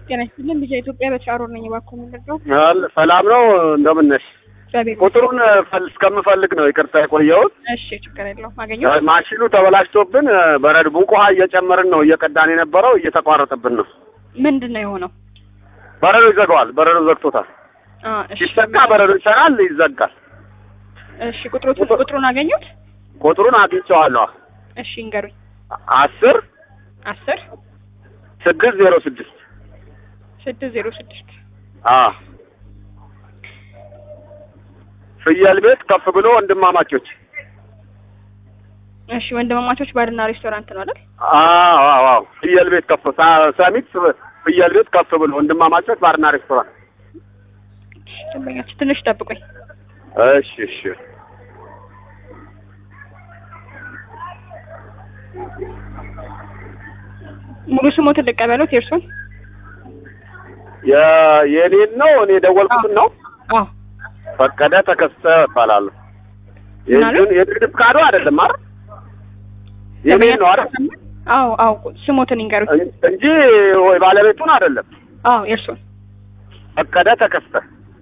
ጤና ይስጥልን ልጅ ኢትዮጵያ በትራሮ ነኝ። እባክዎ የምንረዳው አል- ሰላም ነው። እንደምን ነሽ? እግዚአብሔር ቁጥሩን ፈል- እስከምፈልግ ነው ይቅርታ የቆየሁት። እሺ፣ ችግር የለውም አገኘሁ። ማሽኑ ተበላሽቶብን በረድ ሙቅ ውሃ እየጨመርን ነው እየቀዳን የነበረው እየተቋረጠብን ነው። ምንድን ነው የሆነው? በረዶ ይዘጋዋል። በረዶ ዘግቶታል። አ፣ እሺ ሲሰካ በረዶ ይሰራል፣ ይዘጋል። እሺ፣ ቁጥሩን ቁጥሩን አገኙት? ቁጥሩን አግኝቼዋለሁ። እሺ ይንገሩኝ። አስር አስር ስድስት ዜሮ ስድስት ስድስት ዜሮ ስድስት አዎ ፍየል ቤት ከፍ ብሎ ወንድማማቾች እሺ ወንድማማቾች ባርና ሬስቶራንት ነው አይደል? አዎ አዎ አዎ ፍየል ቤት ከፍ ሳ- ሰሚት ፍየል ቤት ከፍ ብሎ ወንድማማቾች ባርና ሬስቶራንት እሺ፣ ደንበኛችን ትንሽ ጠብቁኝ። እሺ እሺ ሙሉ ስሞትን ልቀበሉት የእርሱን? የ- የኔን ነው እኔ የደወልኩትን ነው አዎ ፈቀደ ተከስተ እባላለሁ ምን አሉ? የእጁን የንግድ ፍቃዱ አይደለም አይደል የኔን ነው አይደል አዎ አዎ ስሞትን ይንገሩኝ። እን- እንጂ ወይ ባለቤቱን አይደለም አዎ የእርሱን። ፈቀደ ተከስተ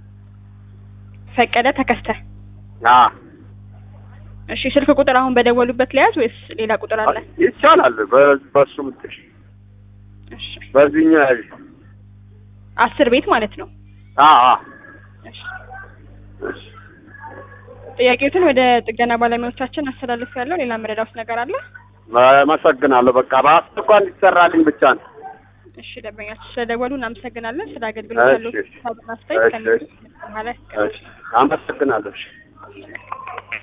ፈቀደ ተከስተ። አ እሺ ስልክ ቁጥር አሁን በደወሉበት ለያዝ ወይስ ሌላ ቁጥር አለ? ይቻላል በ- በሱ ምትሽ እሺ በዚህኛው ያዥ አስር ቤት ማለት ነው። አ አ እሺ እሺ ጥያቄዎትን ወደ ጥገና ባለሙያዎቻችን አስተላልፍ ያለው ሌላ መረዳት ነገር አለ? አመሰግናለሁ። በቃ በአስቸኳይ እንዲሰራልኝ ብቻ ነው። እሺ ደንበኛችን ስለደወሉ እናመሰግናለን። ስለ አገልግሎት ያለው እሺ፣ ሀሳብና አስተያየት እሺ፣ ከሚ- በኋላ እሺ፣ አመሰግናለሁ። እሺ።